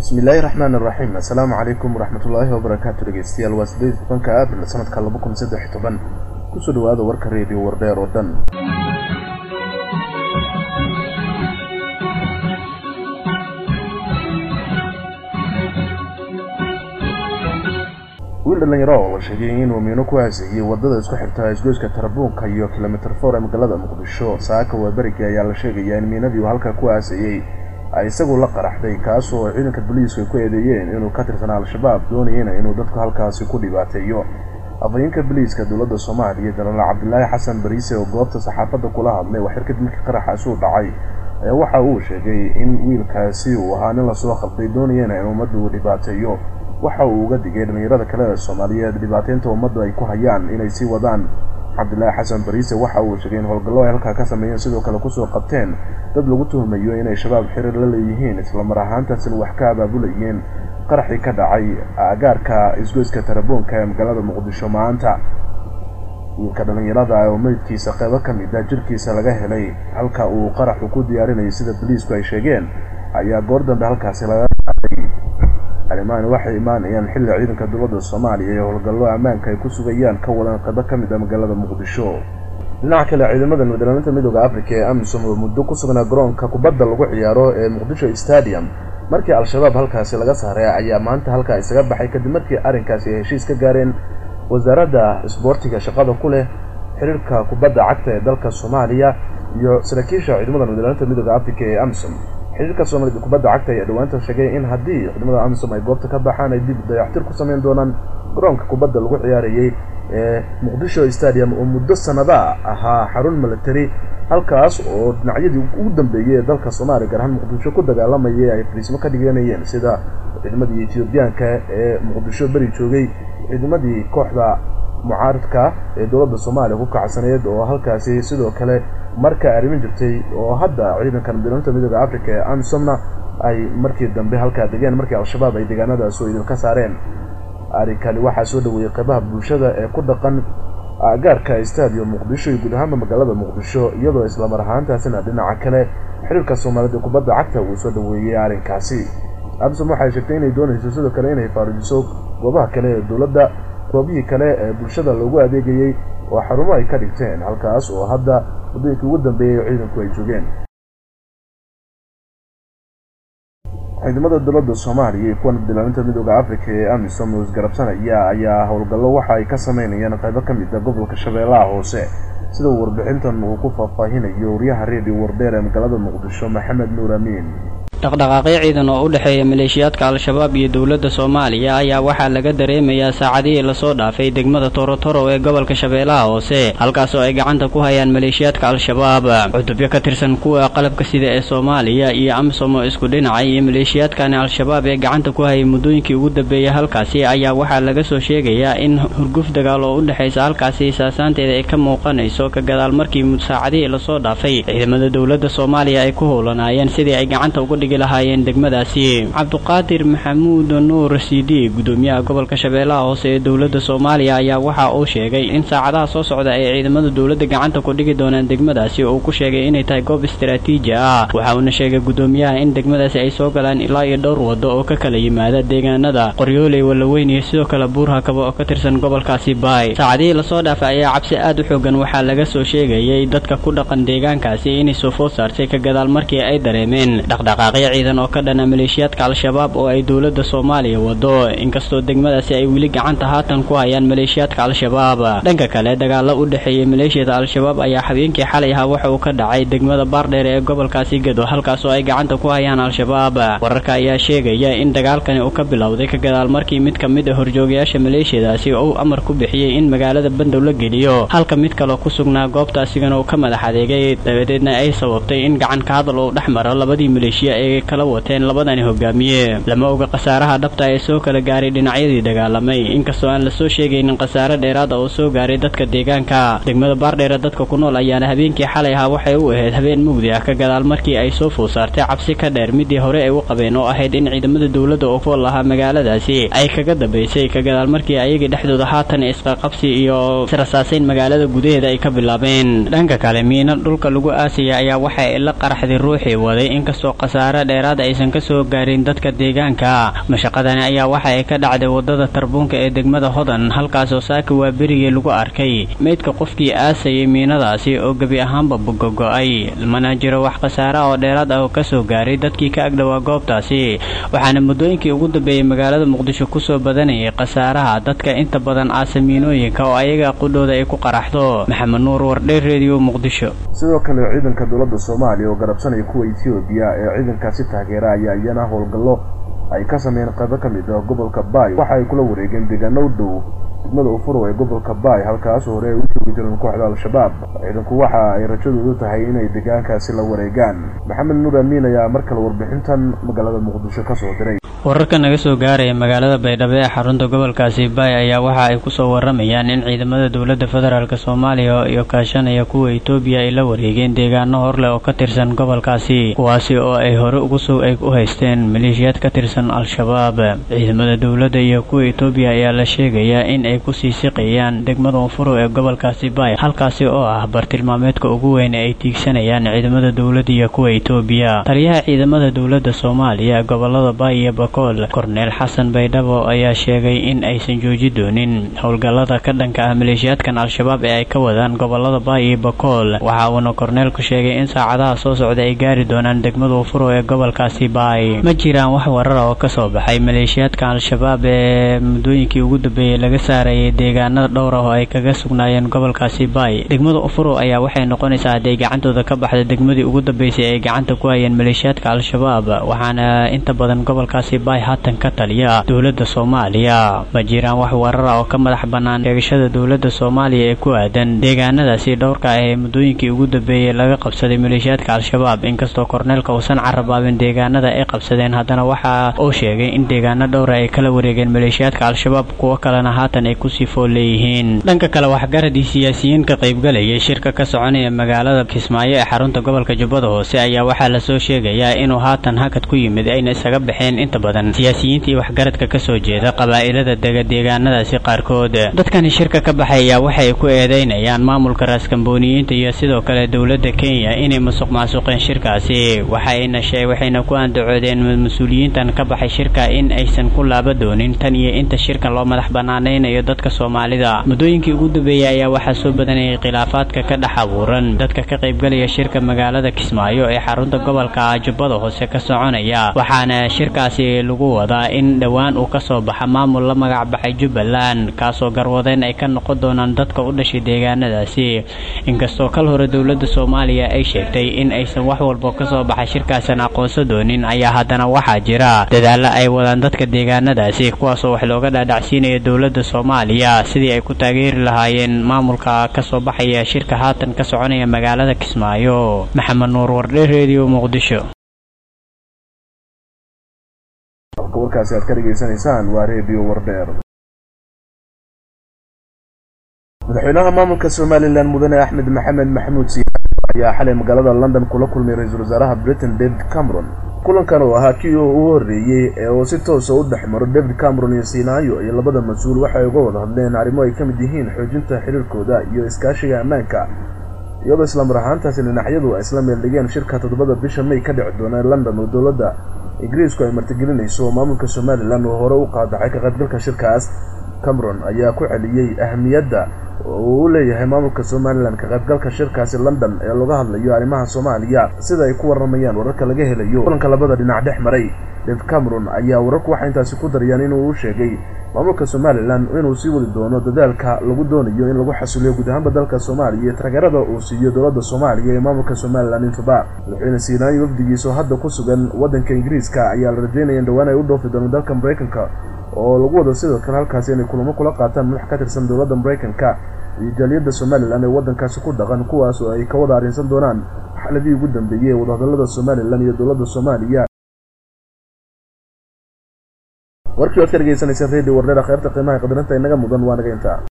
bismillaahi raxmaan iraxiim assalaamu calaykum waraxmatullaahi wabarakaatu dhegeystayaal waa sideed tobanka abril sanadka laba kun saddex iyo toban kusoo dhawaada warka reediyo wardheer oo dhan wiil dhalinyaro oo la sheegay inuu miino ku haasayey wadada isku xigta isgoyska tarabuunka iyo kilomitr for ee magaalada muqdisho saaka waaberiga ayaa la sheegayaa in miinadii uu halkaa ku haasayey ay isagu la qaraxday kaasoo ciidanka boliiska ay ku eedeeyeen inuu ka tirsanaa al-shabaab doonayena inuu dadku halkaasi ku dhibaateeyo afhayeenka boliiska dowladda soomaaliya jenaraal cabdilaahi xasan bariise oo goobta saxaafadda kula hadlay wax xirkad markii qaraxaasi u dhacay ayaa waxa uu sheegay in wiilkaasi uu ahaa nin lasoo khalday doonayena in ummaddu uu dhibaateeyo waxa uu uga digay dhallinyarada kale ee soomaaliyeed dhibaateynta ummaddu ay ku hayaan inay sii wadaan cabdilaahi xasan bariise waxa uu sheegay in howlgallo ay halkaa ka sameeyeen sidoo kale kusoo qabteen dad lagu tuhmayo inay shabaab xiriir la leeyihiin islamar ahaantaasina wax ka abaabulayeen qaraxii ka dhacay agaarka isgoyska taraboonka ee magaalada muqdisho maanta wiilka dhallinyarada oo meydkiisa qeybo ka mid a jirkiisa laga helay halka uu qaraxu ku diyaarinayay sida boliisku ay sheegeen ayaa goor dambe halkaasi laga qaaday arrimahan waxay imaanayaan xilli ciidanka dowladda soomaaliya ee howlgallo ammaanka ay ku sugayaan ka wadaan qaybo ka mid a magaalada muqdisho dhinaca kale ciidamada midlaaminta midooda africa ee amisom oo muddo ku sugnaa garoonka kubadda lagu ciyaaro ee muqdisho stadium markii al-shabaab halkaasi laga saaray ayaa maanta halkaa isaga baxay kadib markii arrinkaasi ay heshiis ka gaareen wasaaradda isboortiga shaqada ku leh xiriirka kubadda cagta ee dalka soomaaliya iyo saraakiisha ciidamada midlaaminta midooda africa ee amisom xiriirka soomaalida kubadda cagta ayaa dhawaanta sheegay in haddii ciidamada amisom ay goobta ka baxaan ay dib dayaxtir ku samayn doonaan garoonka kubadda lagu ciyaarayay ee muqdisho stadium oo muddo sanada ahaa xarun military halkaas oo dhinacyadii ugu dambeeyey ee dalka soomaaliya gaar ahaan muqdisho ku dagaalamayay ay fariismo ka dhiganayeen sida ciidamadii ethoobiyaanka ee muqdisho beri joogay ciidamadii kooxda mucaaridka ee dowladda soomaaliya ku kacsaneed oo halkaasi sidoo kale marka arrimin jirtay oo hadda ciidanka midlaaminta midooda africa ee amisomna ay markii dambe halkaa degeen markii al-shabaab ay deegaanadaas oo idinka saareen arrinkani waxaa soo dhaweeyey qaybaha bulshada ee ku dhaqan agaarka stadium muqdisho iyo guud ahaanba magaalada muqdisho iyadoo islamar ahaantaasina dhinaca kale xiriirka soomaalida kubadda cagta uu soo dhaweeyey arrinkaasi amisom waxay sheegtay inay doonayso sidoo kale inay faarujiso goobaha kale ee dowladda goobihii kale ee bulshada loogu adeegayey oo xarumo ay ka dhigteen halkaas oo hadda waddooyinkii ugu dambeeyey oo ciidanku ay joogeen ciidamada dowladda soomaaliya iyo kuwa midlaaminta midooda africa ee amisom oo isgarabsanaya ayaa howlgallo waxa ay ka sameynayaan qaybo ka mid a gobolka shabeellaha hoose sida uu warbixintan uu ku faahfaahinayo wariyaha reediyo wardheer ee magaalada muqdisho maxamed nuur amiin dhaqdhaqaaqyo ciidan oo u dhexeeya maleeshiyaadka al-shabaab iyo dowladda soomaaliya ayaa waxaa laga dareemayaa saacadihii lasoo dhaafay degmada torotoro ee gobolka shabeellaha hoose halkaasoo ay gacanta ku hayaan maleeshiyaadka al-shabaab cutubyo ka tirsan kuwa qalabka sida ee soomaaliya iyo amisom oo isku dhinacay iyo maleeshiyaadkani al-shabaab ee gacanta ku hayay muddooyinkii ugu dambeeyay halkaasi ayaa waxaa laga soo sheegayaa in hurguf dagaal oo u dhexaysa halkaasi saasaanteeda ay ka muuqanayso ka gadaal markii saacadihii lasoo dhaafay ciidamada dowladda soomaaliya ay ku howlanaayeen sidii ay gacanta uga dhigi lahaayeen degmadaasi cabduqaadir maxamuud nuur sidi gudoomiyaha gobolka shabeellaha hoose ee dowladda soomaaliya ayaa waxa uu sheegay in saacadaha soo socda ay ciidamada dowladda gacanta ku dhigi doonaan degmadaasi oo uu ku sheegay inay tahay goob istaraatiiji ah waxa uuna sheegay gudoomiyaha in degmadaasi ay soo galaan ilaa iyo dhowr waddo oo ka kala yimaada deegaanada qoryooley wallaweyn iyo sidoo kale buurhakaba oo ka tirsan gobolkaasi baay saacadihii lasoo dhaafay ayaa cabsi aad u xoogan waxaa laga soo sheegayay dadka ku dhaqan deegaankaasi inay soo food saartay ka gadaal markii ay dareemeen dhaqdhaqaaq ciidan oo ka dhana maleeshiyaadka al-shabaab oo ay dowladda soomaaliya wado inkastoo degmadaasi ay weli gacanta haatan ku hayaan maleeshiyaadka al-shabaab dhanka kale dagaalo u dhexeeyey maleeshiyada al-shabaab ayaa habeenkii xalay ahaa waxa uu ka dhacay degmada baardheer ee gobolkaasi gado halkaasoo ay gacanta ku hayaan al-shabaab wararka ayaa sheegaya in dagaalkani uu ka bilowday ka gadaal markii mid ka mid a horjoogayaasha maleeshiyadaasi uu amar ku bixiyey in magaalada bandow la geliyo halka mid kaloo ku sugnaa goobta asigana uu ka madax adeegay dabadeedna ay sababtay in gacan ka hadal uu dhex maro labadii maleeshiya ee kala wateen labadani hogaamiye lama oga khasaaraha dhabta ee soo kala gaaray dhinacyadii dagaalamay inkastoo aan lasoo sheegaynin khasaare dheeraada oo soo gaaray dadka deegaanka degmada baardheere dadka ku nool ayaana habeenkii xalay ahaa waxay u ahayd habeen mugdi ah ka gadaal markii ay soo food saartay cabsi ka dheer midii hore ay u qabeen oo ahayd in ciidamada dowladda oo fool lahaa magaaladaasi ay kaga dambaysay ka gadaal markii ayagii dhexdooda haatan isqaqabsi iyo israsaasayn magaalada gudaheeda ay ka bilaabeen dhanka kale miino dhulka lagu aasaya ayaa waxa ay la qaraxday ruuxii waday inkastoo khasaare khasaare dheeraad aysan ka soo gaarin dadka deegaanka mashaqadani ayaa waxa ay ka dhacday wadada tarbuunka ee degmada hodan halkaasoo saaka waa berigii lagu arkay meydka qofkii aasayay miinadaasi oo gebi ahaanba bugogo-ay mana jiro wax khasaare oo dheeraad ah oo kasoo gaaray dadkii ka agdhowaa goobtaasi waxaana muddooyinkii ugu dambeeyey magaalada muqdisho kusoo badanayay khasaaraha dadka inta badan aasa miinooyinka oo ayaga qudhooda ay ku qaraxdo maxamed nuur wardheer reediyo muqdisho sidoo kale ciidanka dowladda soomaaliya oo garabsanaya kuwa etoobiya ee ciidankaasi taageera ayaa iyana howlgallo ay ka sameeyeen qaybo ka mid ah gobolka baay waxa ay kula wareegeen deegaano u dhow degmada ufurow ee gobolka baay halkaas hore ay u joogi jireen kooxda al-shabaab ciidanku waxa ay rajadoodu tahay inay deegaankaasi la wareegaan maxamed nuur amiin ayaa mar kale warbixintan magaalada muqdisho ka soo diray wararka naga soo gaaraya magaalada baydhabo ee xarunta gobolkaasi baay ayaa waxa ay kusoo waramayaan in ciidamada dowladda federaalk soomaaliya iyo kaashanaya kuwa etoobiya ay la wareegeen deegaano horleh oo ka tirsan gobolkaasi kuwaasi oo ay hore ugusoo ay u haysteen maleeshiyaad ka tirsan al-shabaab ciidamada dowladda iyo kuwa etoobiya ayaa la sheegayaa in ay kusii siqayaan degmada unfuro ee gobolkaasi baay halkaasi oo ah bartilmaameedka ugu weyn ee ay tiigsanayaan ciidamada dowladda iyo kuwa etoobiya taliyaha ciidamada dowladda soomaaliya gobolada baay iyo korneel xasan baydhabo ayaa sheegay in aysan jooji doonin howlgallada ka dhanka ah maleeshiyaadkan al-shabaab ee ay ka wadaan gobolada baay iyo bakool waxa uuna korneelku sheegay in saacadaha soo socda ay gaari doonaan degmada ufuro ee gobolkaasi baay ma jiraan wax warara oo kasoo baxay maleeshiyaadka al-shabaab ee muddooyinkii ugu dambeeyey laga saarayay deegaanada dhowr ah oo ay kaga sugnaayeen gobolkaasi baay degmada ufuro ayaa waxay noqonaysaa hadday gacantooda ka baxda degmadii ugu dambeysay ay gacanta ku hayeen maleeshiyaadka al-shabaab waxaana inta badan gobolkaasi baay haatan ka taliya dowladda soomaaliya ma jiraan wax warara oo ka madax bannaan sheegashada dowladda soomaaliya ee ku aadan deegaanadaasi dhowrka ah ee muddooyinkii ugu dambeeyey laga qabsaday maleeshiyaadka al-shabaab inkastoo korneelka uusan carabaabin deegaanada ay qabsadeen haddana waxa uu sheegay in deegaano dhowra ay kala wareegeen maleeshiyaadka al-shabaab kuwo kalena haatan ay kusii fool leeyihiin dhanka kale waxgaradii siyaasiyiin ka qaybgalayay shirka ka soconaya magaalada kismaayo ee xarunta gobolka jubbada hoose ayaa waxaa lasoo sheegayaa inuu haatan hakad ku yimid ayna isaga baxeen inta badan siyaasiyiinta iyo waxgaradka ka soo jeeda qabaa'ilada dega deegaanadaasi qaarkood dadkani shirka ka baxaya waxay ku eedeynayaan maamulka raaskambooniyiinta iyo sidoo kale dowladda kenya inay musuq maasuqeen shirkaasi waxayna waxayna ku andacoodeen mas-uuliyiintan ka baxay shirka in aysan ku laaba doonin tan iyo inta shirkan loo madax banaanaynayo dadka soomaalida muddooyinkii ugu dambeeyey ayaa waxaa soo badanayay khilaafaadka ka dhex abuuran dadka ka qaybgalaya shirka magaalada kismaayo ee xarunta gobolka jubbada hoose ka soconaya waxaana shirkaasi lagu wadaa in dhowaan uu ka soo baxa maamul la magac baxay jubbaland kaasoo garwadeen ay ka noqon doonaan dadka u dhashay deegaanadaasi inkastoo kal hore dowladda soomaaliya ay sheegtay in aysan wax walba kasoo baxay shirkaasan aqoonsan doonin ayaa haddana waxaa jira dadaalo ay wadaan dadka deegaanadaasi kuwaasoo wax looga dhaadhacsiinaya dowladda soomaaliya sidii ay ku taageeri lahaayeen maamulka kasoo baxaya shirka haatan ka soconaya magaalada kismaayo maxamed nuur wardhe redio muqdisho warkaasi aad ka dhegaysanaysaan waa redio wardheer madaxweynaha maamulka somalilan mudane axmed maxamed maxamuud siyaad ayaa xalay magaalada london kula kulmay ra-iisul wasaaraha britain david cameron kulankan oo ahaa kii uu horreeyey ee uu si toosa u dhex maro david cameron iyo siinaayo iyo labada mas-uul waxay uga wada hadleen arrimo ay ka mid yihiin xoojinta xiriirkooda iyo iskaashiga ammaanka iyadoo islamar ahaantaasi dhinacyadu ay isla meeldhigeen shirka toddobada bisha may ka dhici doona london oo dowladda ingiriisku ay martigelinayso maamulka somalilan oo hore u qaadacay ka qaybgalka shirkaas cameron ayaa ku celiyey ahamiyadda oo uu u leeyahay maamulka somalilan ka qaybgalka shirkaasi london ee laga hadlayo arrimaha soomaaliya sida ay ku warramayaan wararka laga helayo kulanka labada dhinac dhex maray david cameron ayaa wararku waxay intaasi ku darayaan inuu u sheegay maamulka somalilan inuu sii wadi doono dadaalka lagu doonayo in lagu xasuliyo guud ahaanba dalka soomaaliya iyo taageerada uu siiyo dowladda soomaaliya ee maamulka somalilan intuba madaxweyne siinaayo wafdigiisa oo hadda ku sugan waddanka ingiriiska ayaa la rajeynaya in dhowaan ay u dhoofi doono dalka maraykanka oo lagu wado sidoo kale halkaasi inay kulamo kula qaataan madax ka tirsan dowladda maraykanka iyo jaaliyadda somalilan ee waddankaasi ku dhaqan kuwaas oo ay ka wada arrinsan doonaan xaladii ugu dambeeyey ee wadahadallada somalilan iyo dowladda soomaaliya warkii waad ka dhegaysanayseen radio wardheera kheyrta qiimaha qadarinta inaga mudan waa naga intaa